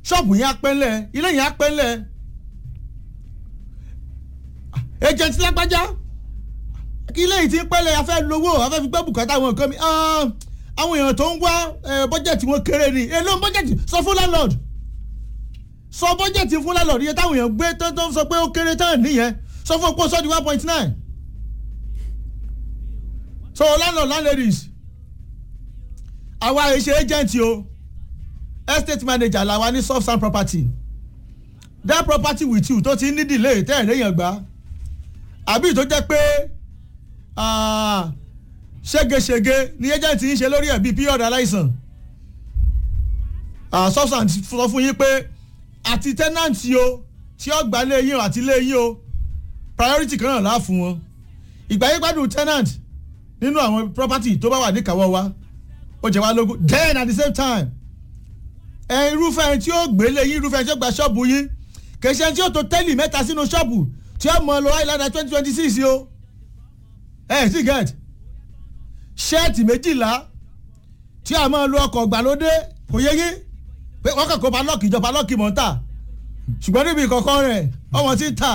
ṣọ́ọ̀bù yẹn á pẹ́ńlẹ̀ ilé yẹn á pẹ́ńlẹ̀ agent lágbájá ilé yìí ti ń pẹ́lẹ̀ afẹ́ lówó afẹ́ fi gbọ́ bùkátà àwọn nǹkan mi àwọn èèyàn tó ń wá bọ́jẹ̀tì wọn kéré ni èlò bọ́jẹ̀tì sọ fún landlord sọ bọ́jẹ̀tì fún landlord iye táwọn èèyàn gbé tó tó ń sọ pé ó kéré tán nìyẹn sọ fún opó sọ́ọ̀dì one point nine so landlord landladies àwa èṣe agent o estate manager làwa ní soft sand property that property with you tó ti ní delay tẹ́ ẹ̀ léèyàn gbà àbí tó jẹ́ pé ṣégeṣége ni agent ń ṣe lórí ẹ̀ bíi period aláìsàn soft sand sọ fún yín pé àti tenant yìí o tí ó gbà lé yín o àti lé yín o priority kan náà láà fún wọn ìgbà yín gbádùn tenant nínú àwọn property tó bá wà níkàáwọ́ wa ó jẹ wá lógún then at the same time ẹ irúfẹ́ ẹni tí ó gbélé yín irúfẹ́ ẹni tí ó gba ṣọ́ọ̀bù yín kèsì ẹni tí ó tó tẹ́lì mẹ́ta sínú ṣọ́ọ̀bù tí ó mọ lọ àìlànà twenty twenty six o ẹ sì get ṣẹ́ẹ̀tì méjìlá tí a máa lo ọkọ̀ gbàlódé kò yé yín pé wọ́n kàn kó palọ́ọ̀kì ìjọba palọ́ọ̀kì mọ̀ ń tà ṣùgbọ́n níbi ìkọ̀kọ̀ rẹ̀ ọmọ tí ń tà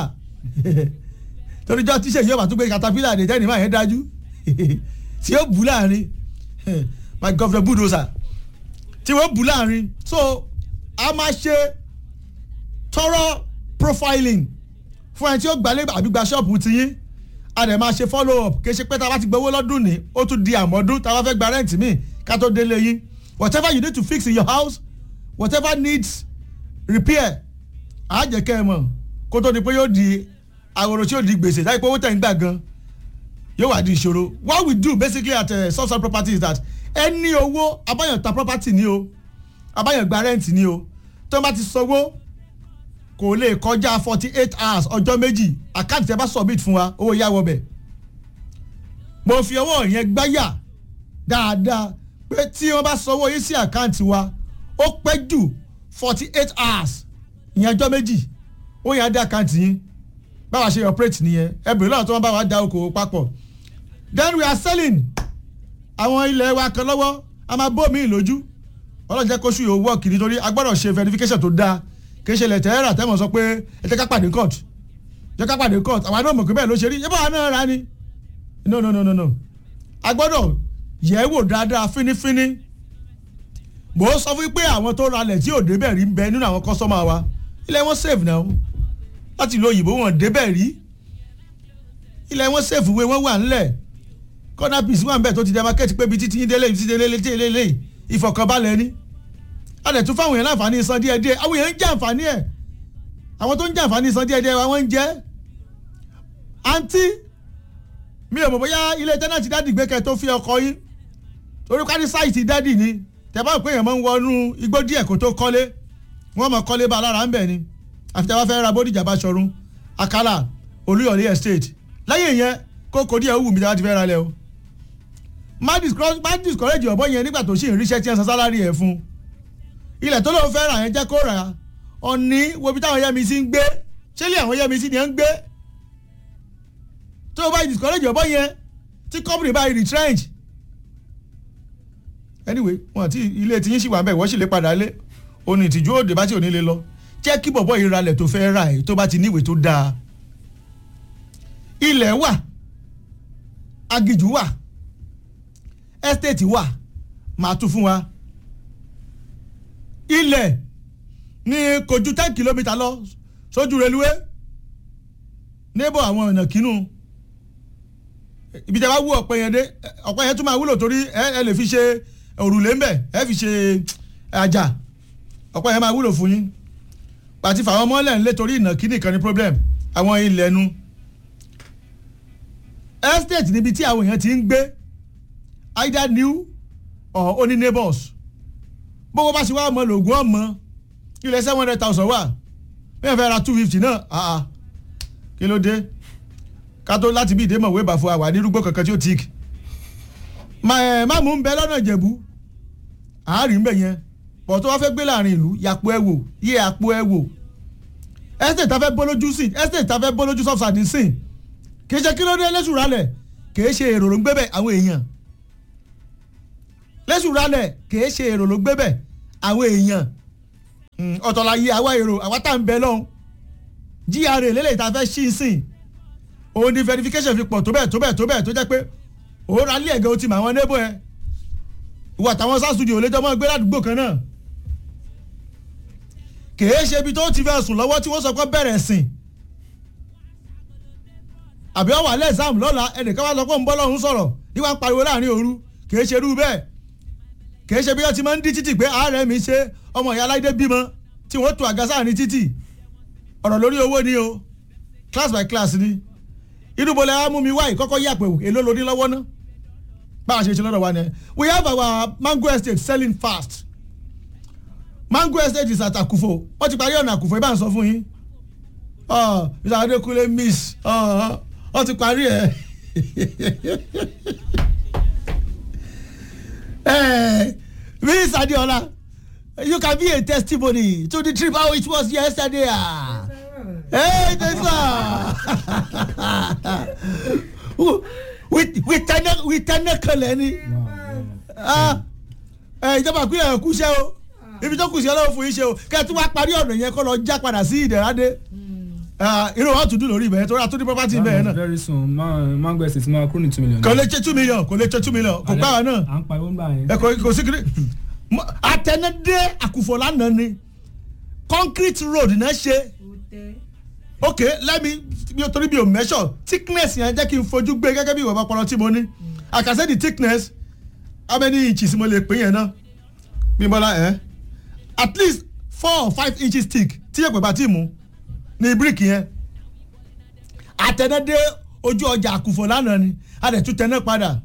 toríjọ́ tíṣe yóò bá tún gbé katapila dé tẹ́ni máa yẹn dájú tí ó bù láàrin my governor bulldozer tí wọ́n bù láàrin so a máa ṣe thorough profiling fún ẹni tí ó gbalẹ̀ àbí gba ṣọ́ọ̀bù tiyín a dẹ̀ máa ṣe follow up kì í ṣe pé tá a bá ti gbowó lọ́dún ní ó tún di àmọ́dún tá a bá fẹ́ gba rent míì ká tó délé yín whatever you need to fix in your house whatever needs repair á jẹ́ kẹ́ ẹ mọ̀ kó tó di pé yóò di àwòrán tí yóò di gbèsè láì pé owó tẹ̀ ń gbà gan yóò wá di ìṣòro what we do basically at uh, substance property is that ẹni owó abáyàn ta property ni o abáyàn gba rent ni o tó bá ti sanwó kò lè kọjá forty eight hours ọjọ́ méjì àkáǹtì tẹ́ bá submit fún wa owó yá wọbẹ̀ mo fi ọwọ́ yẹn gbáyà dáadáa pé tí wọ́n bá sanwó yín sí àkáǹtì wa ó pẹ́ jù forty eight hours ìyẹn ọjọ́ méjì ó yẹn á dé àkáǹtì yín báwa ṣe operate nìyẹn ẹbìrì náà tó wọ́n bá wa dá okòwò papọ̀ then we are selling àwọn ilẹ̀ wa kan lọ́wọ́ a máa bó mi lójú ọlọ́run jẹ́ kóṣù yóò wọ́ọ̀kì nítorí a gbọ́dọ̀ ṣe verification tó dáa kì í ṣe ilẹ̀ tẹ́ẹ̀rà tẹ́mọ̀ sọ pé ẹ jẹ́ ká pàdé court jẹ́ ká pàdé court àwọn àdó mọ̀ pé bẹ́ẹ̀ ló ṣe rí yẹ́bọ̀ àwọn náà ra ni no no no no no a gbọ́dọ̀ yẹ̀ wò dáadáa fínífíní mò ń sọ fún pé àwọn tó ralẹ̀ tí ò débẹ̀ rí ń bẹ nínú àwọn kọ́sọ́mà wa ilẹ̀ wọn save náà láti lo òyìnbó wọn débẹ̀ rí ilẹ̀ wọn save wé wọn wà ńlẹ̀ corner piece wà ń bẹ̀ tó ti demarcate pé ibi títí délé ibi títí délé tí délé ìfọ̀kànbalẹ̀ ni a lè tún fáwọn èèyàn láǹfààní san díẹ̀ díẹ̀ àwọn èèyàn ń jẹ àǹfààní ẹ̀ àwọn tó ń jẹ àǹfààní san díẹ̀ díẹ̀ wa wọ́n ń jẹ́ àǹtí mi ò mọ̀ bóyá ilé tẹ́nàtì dádì gbé kẹ́ tó fi ọkọ yín torí ká ní sáìtì dádì ni tẹ̀bá pé èèyàn máa ń wọnú igbó díẹ̀ kó tó kọ́lé wọ́n mọ̀ kọ́lé bá lára ń bẹ̀ ni àfi tẹ́wọ́ fẹ́ ra bódìjà bá ṣọrun akálà olúyọ̀lé estate lẹ́yìn yẹn kókó díẹ̀ wù mí tẹ́wọ́ ti fẹ́ ra lẹ̀ o má discourage ọ̀bọ yẹn nígbà tó ṣì ń ríṣẹ́ tí wọ́n san sálárì ẹ̀ fún ilẹ̀ tó lóun fẹ́ rà yẹn jẹ́ kó rà á ọ̀ní wo bí táwọn yẹ́mi sí ń gbé ṣé ilé àwọn yẹ́mi sí ni ẹ̀ ń gbé tó o bá discourage ọ̀bọ yẹn tí company bá retrench anyway wọn ti ilé tí yín sì wà bẹ́ẹ̀ wọ́n sì lè padà lé òní ìtìjú òde bá tí ò ní lè lọ jẹ́ kí bọ̀bọ̀ yìí ralẹ̀ tó fẹ́ rà ẹ̀ tó bá ti níwèé tó dáa ilẹ̀ wà agijù wà estate wà máa tún fún wa ilẹ̀ ní kò ju ten kilometre lọ sójú reluwé níbọ̀ àwọn ọ̀nà kínú ibi tí a bá wú ọ̀pẹ yẹn dé ọ̀pẹ yẹn tún máa wúlò torí ẹ lè fi ṣe òrùlé ńbẹ ẹ fi ṣe àjà ọ̀pẹ yẹn máa wúlò fún yín pàtí fàwọn ọmọlẹ̀ ńlẹ̀ torí ìnàkí nìkan ni problem àwọn ilẹ̀ nu estate níbi tí àwọn èèyàn ti ń gbé either new or only neighbors gbogbo bá ṣe wá ọmọ lògùn ọmọ ilẹ̀ seven hundred thousand wà bí wọ́n fẹ́ ra two fifty náà àà kí ló dé ká tó láti bí ìdè mọ̀wé bàfọ́ àwà nírúgbó kankan tí ó tíì má mú un bẹ lọ́nà ìjẹ̀bú àárín bẹ̀ yẹn pọ̀ tó wá fẹ́ gbé láàrin ìlú yàpò ẹ̀ wò yé àpò ẹ̀ wò estate ta fẹ́ bólójú sí estate ta fẹ́ bólójú sọ́fṣàdì sí kì í ṣe kí ló dé lẹ́sùn rálẹ̀ kì í ṣe èrò ló ń gbé bẹ̀ àwọn èèyàn lẹ́sùn rálẹ̀ kì í ṣe èrò ló ń gbé bẹ̀ àwọn èèyàn Mm, ọ̀tọ̀ la yé àwa èrò àwa tá à ń bẹ lọ́hùn GRA lélẹ̀ tá a fẹ́ ṣí í sìn òun ni verification fi pọ̀ tó bẹ́ẹ̀ tó bẹ́ẹ̀ tó bẹ́ẹ̀ tó jẹ́ pé òun ra lé ẹ̀gẹ́ o ti mọ àwọn neighbor ẹ̀ ìwà táwọn sá studio lẹ́jọ́ mọ́ gbé ládùúgbò kan náà kèé ṣe ibi tó ti fẹ́ sùn lọ́wọ́ tí wọ́n sọ pé bẹ̀rẹ̀ sìn àbí ọ̀wà lẹ́sàm lọ́la ẹnìkan wá sọ pé ń bọ́ lọ́hún sọ̀rọ̀ ní wàá pariwo láàrin òru kèé ṣe irú bẹ́ẹ̀ kèé ṣe bí wọ́n ti máa ń dí títì pé ààrẹ mi ṣe ọmọ ìyá aláìdé bímọ tí wọ́n tó àga sáàrin títì ọ̀rọ̀ lórí owó ni o class by class ni inú bọ́lá á mú mi wáyé kọ́kọ́ yàpẹ̀ èló lóní lọ́wọ́ ná bá a ṣe ṣe lọ́dọ̀ wa ni we have our mango estate selling fast mango estate is at Akufo wọ́n ti parí ọ̀nà Akufo ibà ń sọ fún yín ọ Mr. Adekunle miss ọ ti parí ẹ̀ miss Adeola you can be a testimony to the trip how it was yesterday. Ah. Hey, this one. we we tẹnẹ we tẹnẹ kẹlẹ ni ìjọba ìpínlẹ̀ ẹ̀ kú iṣẹ́ o ibi tó kù sí ọlọ́run fún yín ṣe o kẹ́ ẹ tún wá parí ọ̀nà yẹn kó lọ já padà sí ìdẹ̀rádé irú wa tún dùn lórí ibẹ̀ yẹn torí àtúndì property ibẹ̀ yẹn náà very soon ma mango estate máa kúrò ní two million. kò lè ṣe two million kò lè ṣe two million kò gbára náà à ń pariwo ńgbà yẹn. ẹ kò kò sí kiri àtẹnudé àkùfọ̀ lánàá ni concrete road náà ṣe ok let me bí o torí bí o measure thickness yẹn jẹ́ kí n fojú gbé gẹ́gẹ́ bí ìwọ̀n ọpọlọ tí mo ní I can say the thickness how many inches mo lè pè yẹn náà bímbọ́lá ẹ̀ at least four or five inches thick tí yẹ pé bá tí mu ní brick yẹn àtẹnudé ojú ọjà àkùfọ̀ lánàá ni a dẹ̀ tún tẹná padà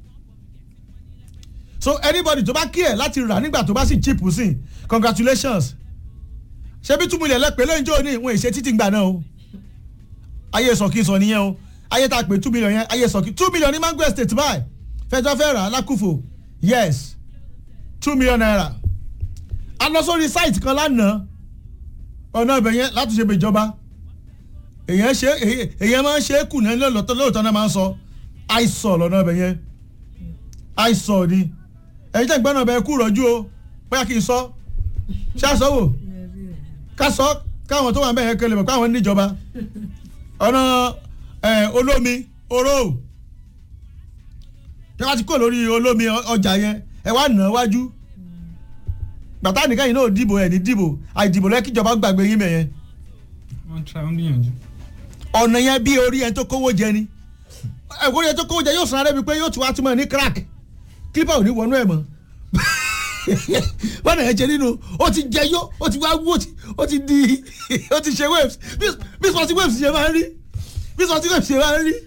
so anybody tó bá kí ẹ̀ láti rà nígbà tó bá sì cheap sí congratulations ṣebí two million lẹ́pẹ́ lẹ́yìn jọ́ ní ìwọ̀n ìṣe títí gbà náà o ayé sọ̀kì sọ nìyẹn o ayé tá a pè two million yẹn ayé sọ̀kì two million ní mango estate báyìí fẹjọ́ fẹ́ rà lákùfò yes two million naira a lọ sórí site kan lánàá ọ̀nà ibẹ̀ yẹn láti ṣe ìjọba èyàn ṣe èyàn máa ń ṣe é kù náà lóòótọ́ lóòótọ́ náà máa ń sọ àìsàn lọ́nà ibẹ̀ yẹn àìsàn ni ẹ̀yin tẹ̀ ń gbọ́nà ibẹ̀ kú rọ́jú o bóyá kì í sọ ṣáà wò ká sọ káwọn tó wà ń bẹ̀ yẹn kẹlẹ̀ mọ̀ káwọn níjọba ọ̀nà olómi oró tí wọ́n ti kó lórí olómi ọjà yẹn ẹ wá nà wájú gbàtà nìkan yìí náà dìbò ẹ̀ ní dìbò àìdìbò lẹ́kìjọba gbàgbé yín mẹ́yẹn. wọ́n tra wọ́n gbìyànjú. ọ̀nà yẹn bí orí ẹni tó kówó jẹ ni orí ẹni tó kówó jẹ yóò sàn rẹ́ mi pé yóò tún wá túmọ̀ ní crack clipper ò ní wọnú ẹ̀ mọ́ wọ́n náà ẹ̀ jẹ nínú ó ti jẹ yó ó ti wá wó ó ti di ó ti ṣe waves bí sọ́ọ̀tì waves ṣe máa ń rí bí sọ́ọ̀tì waves ṣe máa ń rí.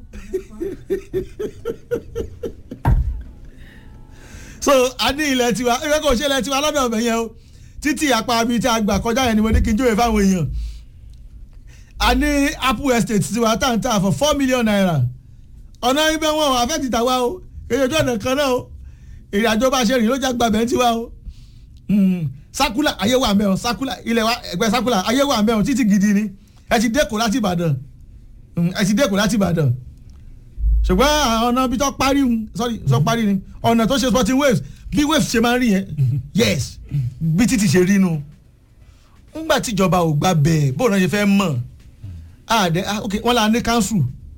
so a ní ilẹ̀ tiwa ẹgbẹ́ kò ṣe ilẹ̀ tiwa lọ́dọ̀ ọ̀bẹ yẹn o títí apá mi tí a gbà kọjá yẹn ni mo ní kí n jóye fáwọn èèyàn a ní apple estate tiwa tá n tà for four million naira ọ̀nà ibẹ̀ wọn àfẹ́ ti tà wá o èyí ojú ọ̀nà kan náà o èrè àjọ bá ṣe rìn ló já gbàgbẹ́ tiwa o sakula ayé wà mẹ́wọ̀n sakula ilẹ̀ wa ẹgbẹ́ sakula ayé wà mẹ́wọ̀n títí gidi ni ẹ ti dẹ́kọ̀ láti ìbàdàn ẹ ti dẹ́kọ̀ láti ìbàdàn ṣùgbọ́n àwọn ọ̀nà bí tó parí sorry sọ parí ni ọ̀nà tó ṣe sporting waves bí waves ṣe máa ń rí yẹn yes bí títí ṣe rí nu ńgbà tíjọba ò gba bẹ́ẹ̀ bóun náà ṣe fẹ́ mọ̀ àdẹ ok wọ́n là ní council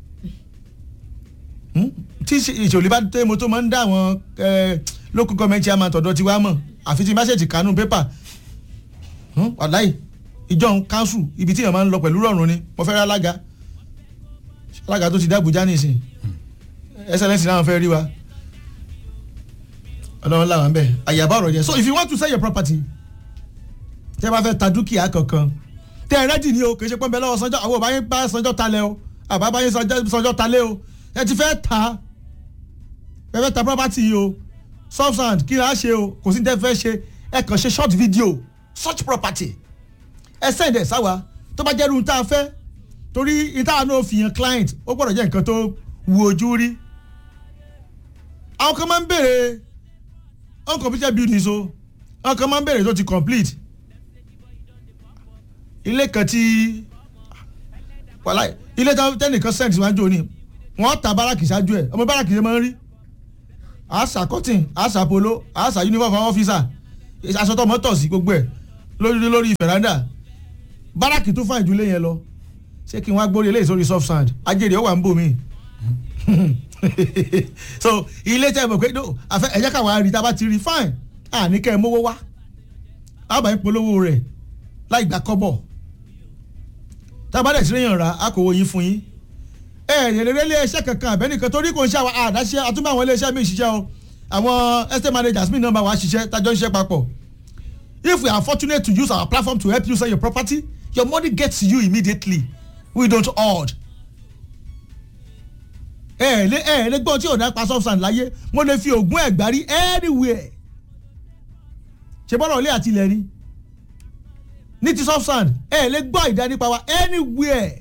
tí ìṣòlè bá tẹ́ mo tó máa ń dá àwọn local government chairman tọ̀dọ̀ tiwa mọ̀ àfi tí mẹ́sẹ̀jì kanú pépà wàláì ìjọ council ibi tí èèyàn máa ń lọ pẹ̀lú rọrùn ni mo fẹ́ rí alága alága tó ti dá Àbújá nìsín excellence náà fẹ́ rí wa ọlọ́run làwọn bẹ́ẹ̀ àyàbá ọ̀rọ̀ yẹn so if you want to sell your property tẹ́ bá fẹ́ ta dúkìá kankan tẹ́ ẹ rẹ́dì ni o kì í ṣe pọ́nbẹ́ lọ́wọ́ sanjọ́ àwọn òbáyé bá sanjọ́ talẹ̀ o àbá báyé sanjọ́ talẹ̀ o ẹ ti fẹ́ ta ẹ fẹ́ ta property yìí o substand kí la ṣe o kò sí ní tẹ́ fẹ́ ṣe ẹ kàn ṣe short video search property ẹ send ẹ sáwa tó bá jẹ́ irun tá a fẹ́ torí ìta náà fi hàn client ó gbọ́dọ̀ jẹ́ nǹkan tó wu ojú rí àwọn kan máa ń béèrè uncompleted buildings o àwọn kan máa ń béèrè tó ti complete ilé kan tí wàhálà ilé tẹnìkan send síwájú òní wọ́n ta báràkì ṣáájú ẹ̀ ọmọ báràkì ṣe máa ń rí àṣà cotton àṣà polo àṣà uniform àwọn officer aṣọ tó mọ́tò sí gbogbo ẹ̀ lórí lórí veranda báràkì tó fà ìdúlé yẹn lọ ṣé kí n wá gbórí eléyìí sórí soft sand ajẹ́rìí ó wà ń bò mí so ilé tẹ́ ẹ mọ̀ pé no àfẹ́ ẹ̀jẹ̀ káwọn á rí tá a bá ti rí fine àní kẹ́ ẹ mówó wá àbá ń polówó rẹ̀ láì gbà kọ́bọ̀ tá a bá dẹ̀ sí lẹ́yìn ọ̀rá a kò wo yín fún yín ẹ ẹ̀ lè ilé iṣẹ́ kankan àbẹ́nìkan torí kò ń ṣe àwọn àdáṣe àtúmọ̀ àwọn ilé iṣẹ́ mi ṣiṣẹ́ o àwọn estate managers mi náà bá wa ṣiṣẹ́ tájọ́ ń ṣiṣẹ́ papọ̀ if we are fortunate to use our platform to help you sell your property your money gets to you immediately we don't hoard ẹ ẹ lé ẹ ẹ lé gbọ́n tí ò dá pa soft sand láyé mo lè fi oògùn ẹ̀gbárí anywhere ṣe bọ́lá ilé àti ilẹ̀ ni ní ti soft sand ẹ ẹ lè gbọ́ ìdá nípa wa anywhere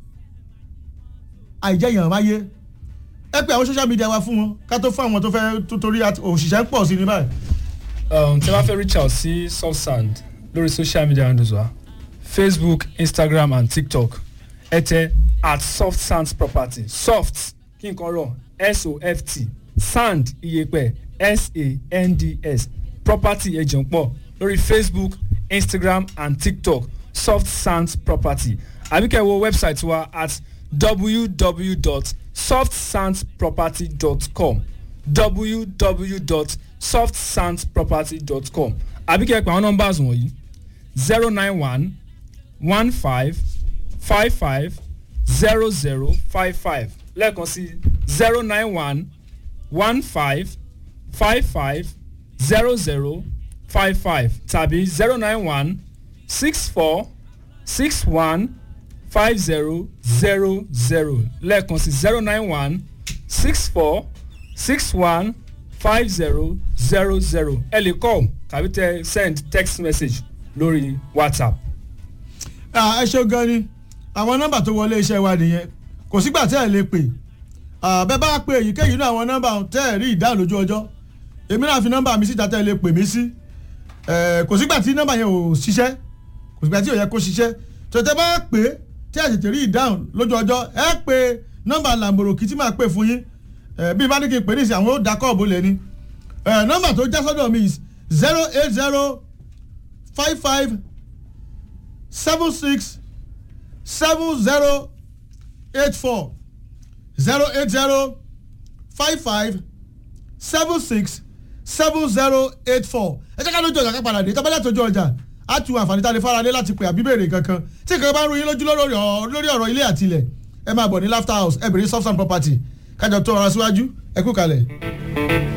àìjẹyàn máyé ẹ pé àwọn social media wa fún wọn ká tó fún àwọn tó fẹ́ tó torí òṣìṣẹ́ ń pọ̀ sí ní báyìí. um, tí a bá fẹ́ reach out sí soft sand lórí social media handles wa facebook instagram and tiktok ẹ tẹ at soft sands property soft kí nǹkan rọ s-o-f-t sand iyepẹ s-a-n-d-s property ẹ̀jẹ̀ ń pọ̀ lórí facebook instagram and tiktok soft sands property àbíkẹ́ wo website wa at www.softsandsproperty.com www.softsandsproperty.com àbíkẹ́ pé àwọn numbers wọ̀nyí zero nine one one five five five zero zero five five lẹ́ẹ̀kan sí zero nine one one five five five zero zero five five tàbí zero nine one six four six one five zero zero zero lẹ́ẹ̀kan sí zero nine one six four six one five zero zero zero ẹ lè call tàbí tẹ send text message lórí whatsapp. ẹ ṣe gan ni àwọn nọ́mbà tó wọlé iṣẹ́ wa nìyẹn kò sígbà tẹ́ ẹ lè pè bẹ́ẹ̀ bá pè èyíkéyìí náà àwọn nọ́mbà tẹ́ ẹ rí ìdáhùn lójú ọjọ́ èmi náà fi nọ́mbà mi síta tẹ́ ẹ lè pè mí sí kò sígbà tí nọ́mbà yẹn ò ṣiṣẹ́ kò sígbà tí ò yẹ kó ṣiṣẹ́ tètè bá pè é tí ẹ tètè rí ìdáhùn lójú ọjọ́ ẹ pè nọ́mbà làǹbòròkì tí màá pè fún yín bí bá ní kí n pè ní ìsìn àwọn ó da kọ́ọ̀bù lẹ̀ ni nọ́mbà tó já sọ́dọ̀ mi is zero eight zero five five seven six seven zero eight four zero eight zero five five seven six seven zero eight four ẹ jẹ́ ká lójú ọjà ká padà dé tábàlẹ̀ àtọ́jú ọjà á tu àǹfààní tá a lè fara lé láti pè àbí béèrè kankan tí nǹkan bá ń ru yín lójú lórí ọ̀rọ̀ ilé àti ilẹ̀ ẹ máa bọ̀ ní laughter house ẹ bèrè soft and property kájọ tó ọ̀rọ̀ síwájú ẹ kú kalẹ̀.